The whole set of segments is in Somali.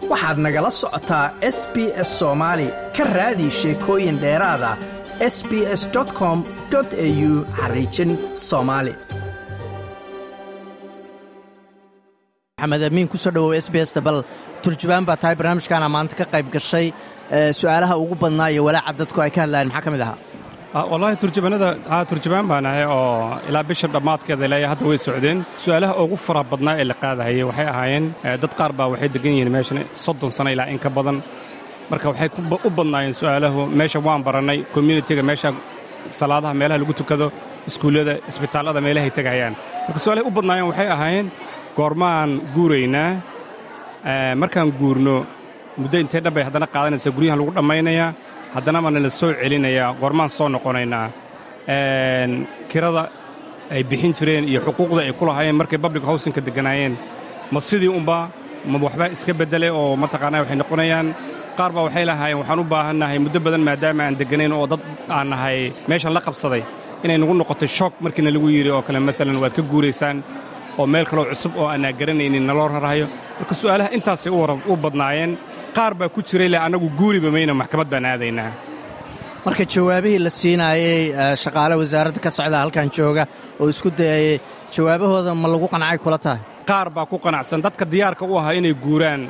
waxaad nagala socotaa s b s soomaali ka raadi sheekooyin dheeraada s b s com au xariijin soomaali maxamed amiin kusoo dhawow s b sta bal turjubaan baa tahay barnaamijkaana maanta ka qayb gashay su'aalaha ugu badnaa iyo walaaca dadku ay ka hadlayaan maxaa ka mid ahaa wallaahi turjubaanada turjubaan baan ahay oo ilaa bisha dhammaadkeeda ilaa hadda way socdeen su'aalaha ugu fara badnaa ee la qaadahayay waxay ahaayeen dad qaar baa waxay degan yihiin meeshan soddon sano ilaa in ka badan marka waxay u badnaayeen su'aalahu meesha waan barannay communitiga meesha salaadaha meelaha lagu tukado iskuullada isbitaallada meelahay tegayaan marka su'aalahay u badnaayeen waxay ahaayeen goormaan guuraynaa markaan guurno muddo intee dhan bay haddana qaadanaysaa guryahan lagu dhammaynayaa haddana baana la soo celinayaa goormaan soo noqonaynaa kirada ay bixin jireen iyo xuquuqda ay ku lahaayeen markay public howsinka degganaayeen ma sidii unba ma waxbaa iska beddelay oo mataqaanaa waxay noqonayaan qaar baa waxay lahaayeen waxaan u baahannahay muddo badan maadaama aan degganayn oo dad aan nahay meeshan la qabsaday inay nagu noqotay shoog markiina lagu yidhi oo kale maalan waad ka guuraysaan oo meel kaloo cusub oo aanaa garanaynin naloo rarahayo marka su'aalaha intaasay u badnaayeen qaar baa ku jiray le annagu guuriba mayna maxkamad baan aadaynaa marka jawaabihii la siinaayey shaqaale wasaaradda ka socda halkan jooga oo isku dayayey jawaabahooda ma lagu qancay kula tahay qaar baa ku qanacsan dadka diyaarka u ahaa inay guuraan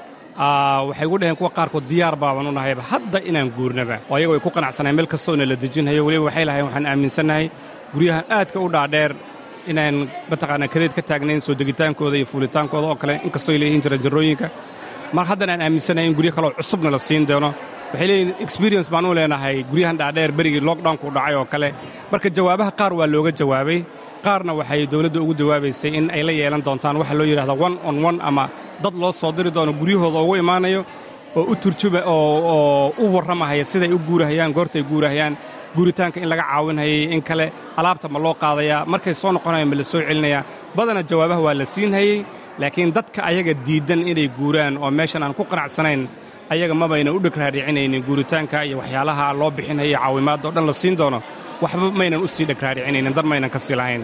waxay gu dhaheen kuwa qaarkood diyaar baaban u nahayba hadda inaan guurnaba oo ayago ay ku qanacsanayen meel kastoona la dejinhayo weliba waxay lahayen waxaan aaminsannahay guryahan aadka u dhaadheer inaan mataqaanaa kadeed ka taagnayn soo degitaankooda iyo fuulitaankooda oo kale inkastoo ay leeyihiin jira jarrooyinka mar haddana aan aaminsanahay in guryo kaleo cusubna la siin doono waxay leeyihin experience baan u leenahay guryahan dhaadheer berigii lockdownku dhacay oo kale marka jawaabaha qaar waa looga jawaabay qaarna waxay dawladda ugu jawaabaysay in ay la yeelan doontaan waxa loo yidhahda one on one ama dad loo soo diri doono guryahooda ugu imaanayo oo u turjuba oo u warramahaya siday u guurahayaan goortay guurahayaan guuritaanka in laga caawinhayay in kale alaabta ma loo qaadayaa markay soo noqonayaan ma la soo celinayaa badana jawaabaha waa la siinhayey laakiin dadka ayaga diiddan inay guuraan oo meeshan aan ku qanacsanayn ayaga mabayna u dhegraadhicinaynin guuritaanka iyo waxyaalaha loo bixinhaya caawimaadda o dhan la siin doono waxba maynan u sii dhegraadhicinaynin dar maynan ka sii lahayn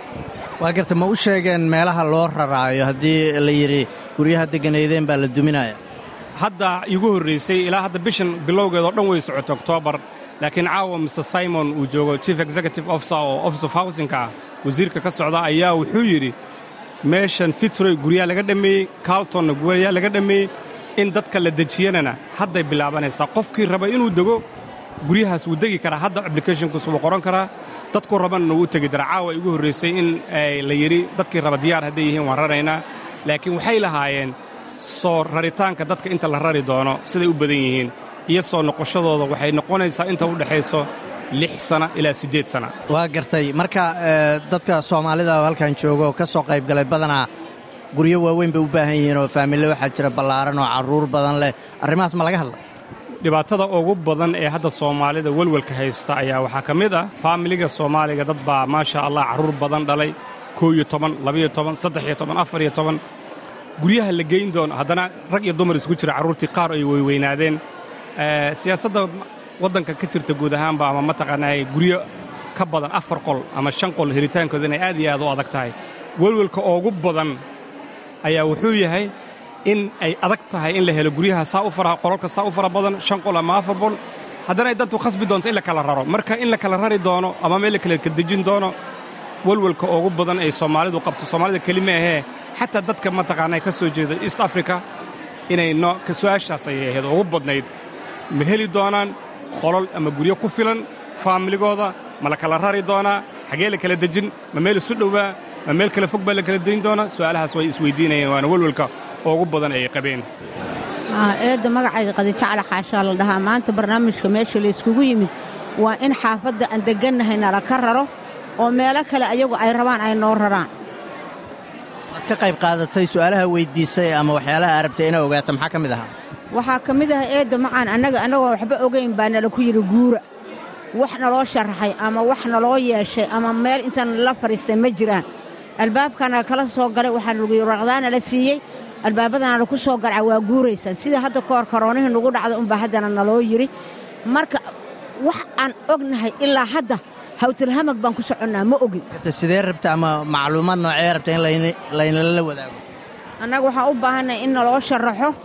waa garta ma u sheegeen meelaha loo raraayo haddii la yidhi guryaha degganaydeen baa la duminaya hadda iigu horraysay ilaa hadda bishan bilowgeeda o dhan way socota oktoobar laakiin caawa mr simon uu joogo chief executive officer oo office of housingka ah wasiirka ka socda ayaa wuxuu yidhi meeshan fitzroy guryaa laga dhammeeyey carltonna guryaa laga dhammeeyey in dadka la dejiyanana hadday bilaabanaysaa qofkii raba inuu dego guryahaas wuu degi karaa hadda ablicathonkiisu wuu qoran karaa dadku rabanna wuu u tegi daraa caawa igu horraysay in la yidhi dadkii raba diyaar hadday yihiin waan raraynaa laakiin waxay lahaayeen soo raritaanka dadka inta la rari doono siday u badan yihiin iyo soo noqoshadooda waxay noqonaysaa inta u dhexayso lix sana ilaa siddeed sana waa gartay marka dadka soomaalida halkan jooga oo ka soo qayb galay badanaa guryo waaweyn bay u baahan yihiin oo faamille waxaa jira ballaaran oo carruur badan leh arrimahaas ma laga hadla dhibaatada ugu badan ee hadda soomaalida welwelka haysta ayaa waxaa ka mid ah faamiliga soomaaliga dad baa maasha allah carruur badan dhalay koo iyo toban labiyo toban saddex iyo toban afar iyo toban guryaha la geyn doono haddana rag iyo dumar isku jira carruurtii qaar ay weyweynaadeen siyaasadda waddanka ka jirta guud ahaanba ama mataqaanaa guryo ka badan afar qol ama shan qol helitaankooda inay aad iyo aad u adag tahay welwelka ugu badan ayaa wuxuu yahay in ay adag tahay in la helo guryaha saa u fara qolalka saa u fara badan shan qol ama afar qol haddana ay dantu khasbi doonto in la kala raro marka in la kala rari doono ama meel la kala kadejin doono welwelka ugu badan ay soomaalidu qabto soomaalida kelima ahee xataa dadka mataqaanaa ka soo jeeda east africa inay su'aashaas ayay ahayd ugu badnayd ma heli doonaan qolol ama guryo ku filan faamiligooda ma la kala rari doonaa xaggee la kala dejin ma meel isu dhowaa ma meel kale fog baa la kala dayn doonaa su'aalahaas way isweyddiinayeen waana welwelka ugu badan ay qabeen eedda magacayga qadijacla xaashaa la dhahaa maanta barnaamijka meesha layskugu yimid waa in xaafadda aan deggannahay nala ka raro oo meelo kale ayagu ay rabaan ay noo raraan waad ka qayb qaadatay su'aalaha weyddiisay ama waxyaalaha arabtay inaa ogaata maxaa ka mid ahaa waxaa ka mid ah eedda macaan annaga annagoo waxba ogayn baa nala ku yidhi guura wax naloo sharaxay ama wax naloo yeeshay ama meel intaan la fadhiistay ma jiraan albaabkana kala soo galay waxaa lagu yidhi warqadaana la siiyey albaabadana laku soo garca waa guuraysaan sida hadda ka hor karoonihii nagu dhacda unbaa haddana naloo yidhi marka wax aan ognahay ilaa hadda hawtalhamag baan ku soconnaa ma ogin sidee rabta ama macluumaad noocee rabta in laynala wadaago annaga waxaan u baahannahay in naloo sharaxo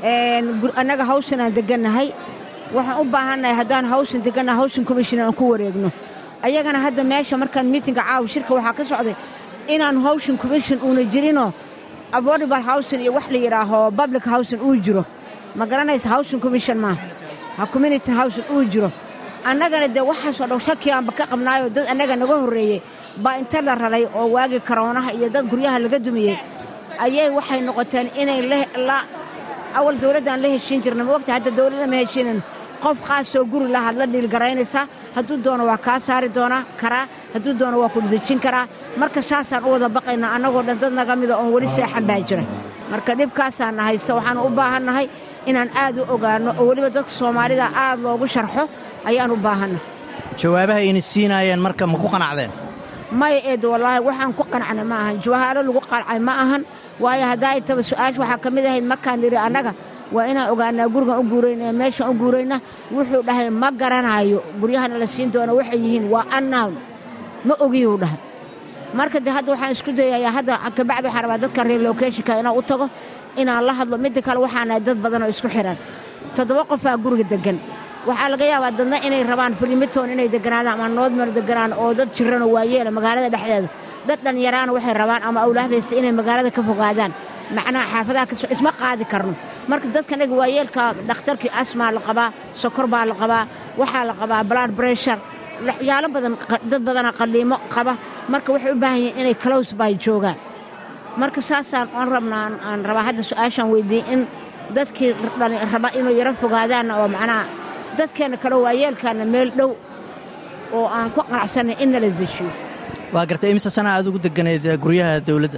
annaga hawshan aan degannahay waxaan u baahannahay haddaan hawshan degannahay hawshan commission aan ku wareegno ayagana hadda meesha markaan miitinga caawa shirka waxaa ka socday inaan hawshan commission uuna jirinoo affordable howsin iyo wax la yidhaaho public howsin uu jiro ma garanaysa howsin commission maaha ha community howsin uu jiro annagana dee waxaasoo dhan shakiyaanba ka qabnaayoo dad annaga naga horreeyey baa inta la ralay oo waagii karoonaha iyo dad guryaha laga dumiyey ayay waxay noqoteen inay la awal dawladdaan la heshiin jirna ma ogta hadda dawladda ma heshiinan qof qaasoo guri lahaad la dhiilgaraynaysaa hadduu doono waa kaa saari doonaa karaa hadduu doono waa ku dejin karaa marka saasaan u wada baqaynaa annagoo dhan dad naga mida oon weli seexan baa jira marka dhibkaasaana haysta waxaan u baahannahay inaan aad u ogaanno oo weliba dadka soomaalida aad loogu sharxo ayaan u baahanna jawaabaha ayna siinaayeen marka ma ku qanacdeen maya eed wallaahi waxaan ku qancnay ma ahan jawahaaro lagu qancay ma ahan waayo haddaa intaba su'aash waxaa ka mid ahayd markaan nidhi annaga waa inaan ogaanaa gurigan u guurayna ee meeshaan u guurayna wuxuu dhahay ma garanaayo guryahana la siin doono waxay yihiin waa annown ma ogiyuu dhahay marka de hadda waxaan isku dayayaa hadda kabacdi waxaan rabaa dadka relocationka inaan u tago inaan la hadlo midda kale waxaanahay dad badan oo isku xihan toddoba qofaa guriga deggan waxaa laga yaabaa dadna inay rabaan filimitoon inay deganaadaan ama noodmar deganaan oo dad jiranoo waayeela magaalada dhexdeeda dad dhallinyaraana waxay rabaan ama awlaahdaysta inay magaalada ka fogaadaan macnaha xaafadaha kasoo isma qaadi karno marka dadkanaga waayeelka dhakhtarkii asmaa la qabaa sokor baa la qabaa waxaa la qabaa blood breshur waxyaalo badan dad badana qalliimo qaba marka waxay u baahan yihiin inay close by joogaan marka saasaan oon rabnaa aan rabaa hadda su-aashaan weydiiyey in dadkii raba inuu yaro fogaadaanna oo macnaha dadkeenna kale waayeelkaana meel dhow oo aan ku qanacsanay in nala dejiyo waa gartay imise sana aad ugu degganayd guryaha dawladda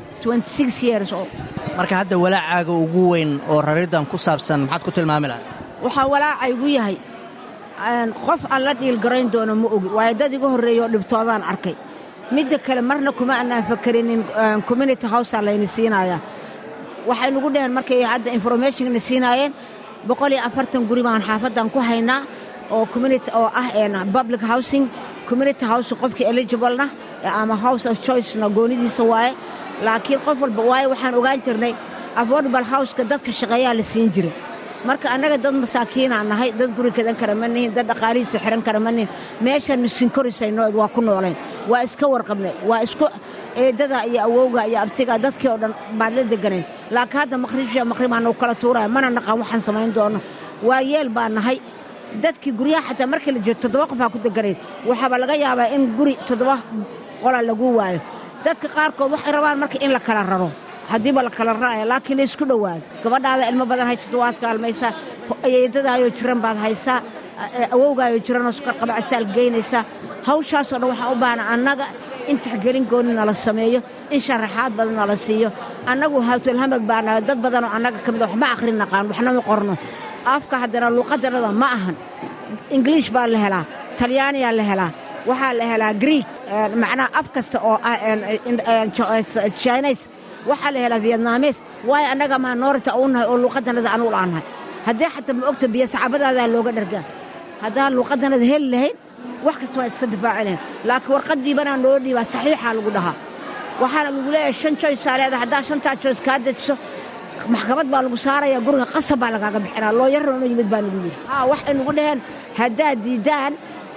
marka hadda walaacaaga ugu weyn oo rariddan ku saabsan maxaad ku tilmaami lahay waxaa walaacaygu yahay qof aan la dhiilgarayn doono ma ogi waayo dad iga horreeyaoo dhibtoodaan arkay midda kale marna kuma annaan fakarinin community howsaa layna siinayaa waxay nagu dheheen markay hadda informationna siinaayeen boqol iyo afartan guri baan xaafaddan ku haynaa oo community oo ah public housing community housing qofkii eligiblena ama house of choicena goonidiisa waaye laakiin qof walba waayo waxaan ogaan jirnay affordable houseka dadka shaqeeyaa la siin jiray marka annaga dad masaakiinaan nahay dad guri kadan kara ma nihin dad dhaqaalihiisa xihan kara ma nihin meeshaan misinkorisayno waa ku noolayn waa iska warqabnay waa isku eedada iyo awowga iyo abtiga dadkii oo dhan baad la deganayn laakiin hadda maqribsha maqribaa nagu kala tuuraya mana naqaan waxaan samayn doono waa yeel baa nahay dadkii guryaha xataa markii la jeedo toddoba qofaa ku deganayd waxaaba laga yaabaa in guri toddoba qola lagu waayo dadka qaarkood waxay rabaan marka in la kala raro haddiiba la kala raraya laakiin la isku dhowaado gabadhaada ilmo badan haysato waad kaalmaysaa eedadaayoo jiran baad haysaa awowgaayoo jiranoo sukarqaba astaal geynaysaa hawshaasoo dhan waxaan u baahna annaga in tixgelin gooni nala sameeyo in sharaxaad badan nala siiyo annagu hawtalhamag baanahay dad badanoo annaga ka mid a wax ma akhrin naqaan waxna ma qorno afka haddana luuqadanada ma ahan ingiliish baa la helaa talyaaniyaa la helaa waxaa la helaa griig macnaha af kasta oo ah chines waxaa la helaa vietnames waayo annaga maanorita u nahay oo luuqadanada anugu laanahay haddii xataa ma ogta biyo saxaabadaadaa looga dhargaa haddaan luuqadanada heli lahayn wax kasta waa iska difaaci lahayn laakiin warqad dhiibanaa noo dhiibaa saxiixaa lagu dhahaa waxaana lagu leeyahay shan joysaa leedahay haddaa shantaa joys kaa dejiso maxkamad baa lagu saaraya guriga qasab baa lagaaga bixinaa loo yarro no yimid baa nagu yidhi haa waxay nagu dhaheen haddaad diiddaan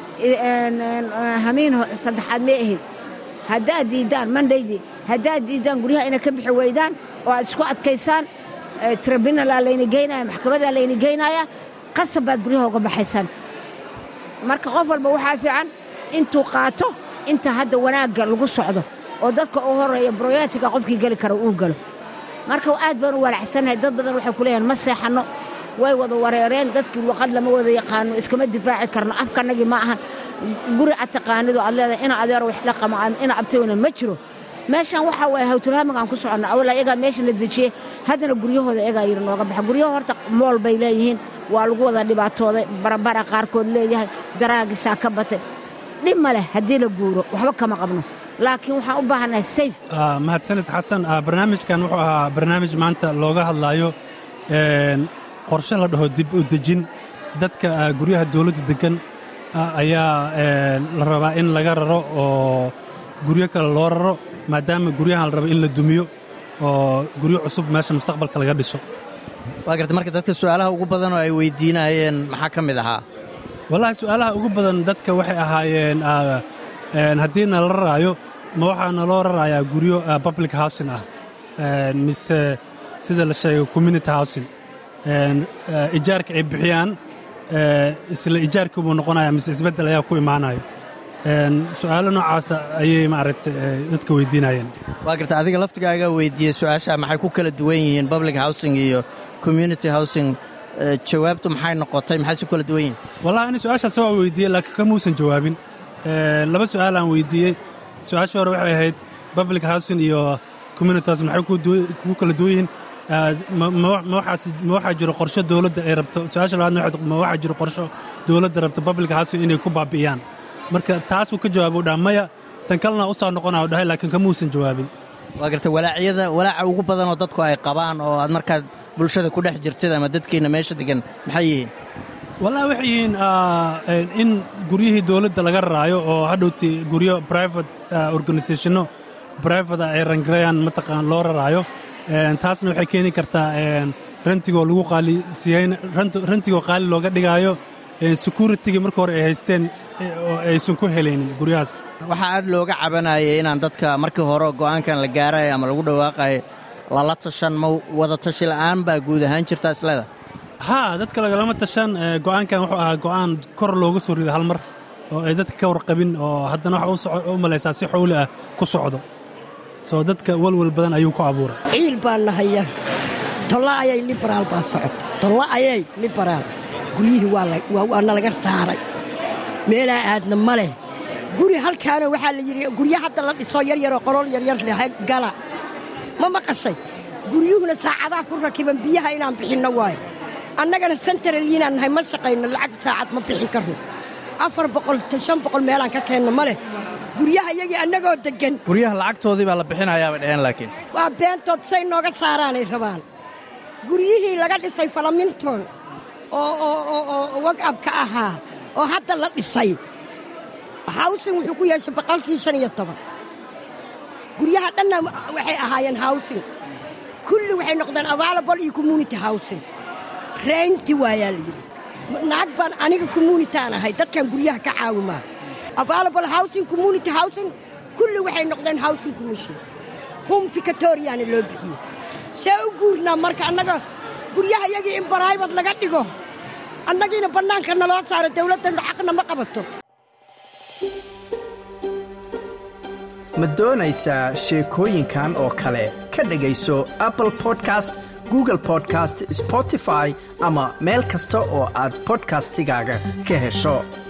hamiin saddexaad may ahayd haddaad diiddaan mandaydii haddaad diiddaan guryaha inay ka bixi weydaan oo aad isku adkaysaan tribunalaa layni geynaya maxkamadaa layni geynaya qasab baad guryaha uga baxaysaan marka qof walba waxaa fiican intuu qaato inta hadda wanaagga lagu socdo oo dadka u horeeya broyatiga qofkii geli kara uu galo marka aad baan u walaacsannahay dad badan waxay ku leeyahan ma seexanno way wada wareereen dadkii luqad lama wada yaqaano iskama difaaci karno afkanagii ma ahan guri ad taqaanidu aad leedahay ina adeero wax la qama ina abtayna ma jiro meeshan waxaa waaye hawtulhaamagaan ku soconna awal ayagaa meesha la dejiyey haddana guryahooda egaa yidhi nooga baxa guryaha horta mool bay leeyihiin waa lagu wada dhibaatooday barabara qaarkood leeyahay daraagisaa ka batay dhib ma leh haddii la guuro waxba kama qabno laakiin waxaan u baahannahay sayf mahadsanid xasan barnaamijkan wuxuu ahaa barnaamij maanta looga hadlaayo qorshe la dhaho dib u dejin dadka guryaha dawladda deggan ayaa la rabaa in laga raro oo guryo kale loo raro maadaama guryahan la rabo in la dumiyo oo guryo cusub meesha mustaqbalka laga dhiso waa garta marka dadka su'aalaha ugu badan oo ay weydiinayeen maxaa ka mid ahaa wallaahi su'aalaha ugu badan dadka waxay ahaayeen haddii nala raraayo ma waxaa naloo rarayaa guryo public housing ah mise sida la sheegay community housing ijaarka ay bixiyaan isla ijaarkii buu noqonaya mise isbeddel ayaa ku imaanayo su'aalo noocaasa ayay maaragtay dadka weydiinayeen waa garta adiga laftigaaga weydiiyey su-aasha maxay ku kala duwan yihiin public housing iyo community housing jawaabtu maxay noqotay maxay si kala duwan yihiin wallahi ani su-aashaas waa weydiiyey laakiin kamuusan jawaabin laba su'aal aan weydiiyey su-aasha hore waxay ahayd public housing iyo community housing maxay ku kala duwan yihiin ma waxaa jiro qorsho dowladda ay rabto su-aasha labaadna ma waxaa jiro qorsho dowladda rabto public housing inay ku baabi'iyaan marka taasuu ka jawaabo dhaa maya tan kalena u soo noqonaa dhahay laakiin kamuusan jawaabin waa garta walaacyada walaaca ugu badanoo dadku ay qabaan oo aad markaad bulshada ku dhex jirtid ama dadkiinna meesha degan maxay yihiin wallahi waxay yihiin in guryihii dowladda laga raraayo oo hadhowti guryo private organisationno private ay rangarayaan mataqaan loo raraayo taasna waxay keeni kartaa rantigoo lagu qaalisiiyeyn rantigoo qaali looga dhigaayo securitigii marka hore ay haysteen oo aysan ku helaynin guryahaas waxaa aad looga cabanayay inaan dadka markii hore go'aankan la gaaraya ama lagu dhawaaqayo lala tashan ma wada tashi la'aan baa guud ahaan jirta isleeda haa dadka lagalama tashan go'aankan wuxuu ahaa go'aan kor looga soo rido hal mar oo ay dadka ka warqabin oo haddana waxa u malaysaa si xowli ah ku socdo soo dadka welwel badan ayuu ku abuuray ciil baan nahaya tolla ayay liberaal baa socota tolla ayay liberaal guryihii waa nalaga saaray meelaa aadna ma leh guri halkaana waxaa la yidhi guryo hadda la dhiso yaryaroo qolol yaryar leh gala ma maqashay guryuhuna saacadaha ku rakiban biyaha inaan bixinno waayo annagana sentaraliinaan nahay ma shaqayno lacag saacad ma bixin karno afar boqol shan boqol meelaan ka keenno ma leh guryaha iyagii annagoo deggan guryaha lacagtoodii baa la bixinayaa bay dhaheen laakiin waa beentood say nooga saaraanay rabaan guryihii laga dhisay falaminton oo wagabka ahaa oo hadda la dhisay hawsin wuxuu ku yeeshay boqolkii shan iyo toban guryaha dhanna waxay ahaayeen hawsin kulli waxay noqdeen available iyo community hawsin reynti waayaa la yidhi naag baan aniga communitaan ahay dadkan guryaha ka caawimaa available housing community housing kulli waxay noqdeen housing commission hum victoriana loo bixiyo see u guurnaa marka annaga guryaha iyagii in baraybad laga dhigo annagiina bannaanka naloo saaro dawladdannu xaqna ma qabato ma doonaysaa sheekooyinkan oo kale ka dhegayso apple podcast google podcast spotify ama meel kasta oo aad bodkastigaaga ka hesho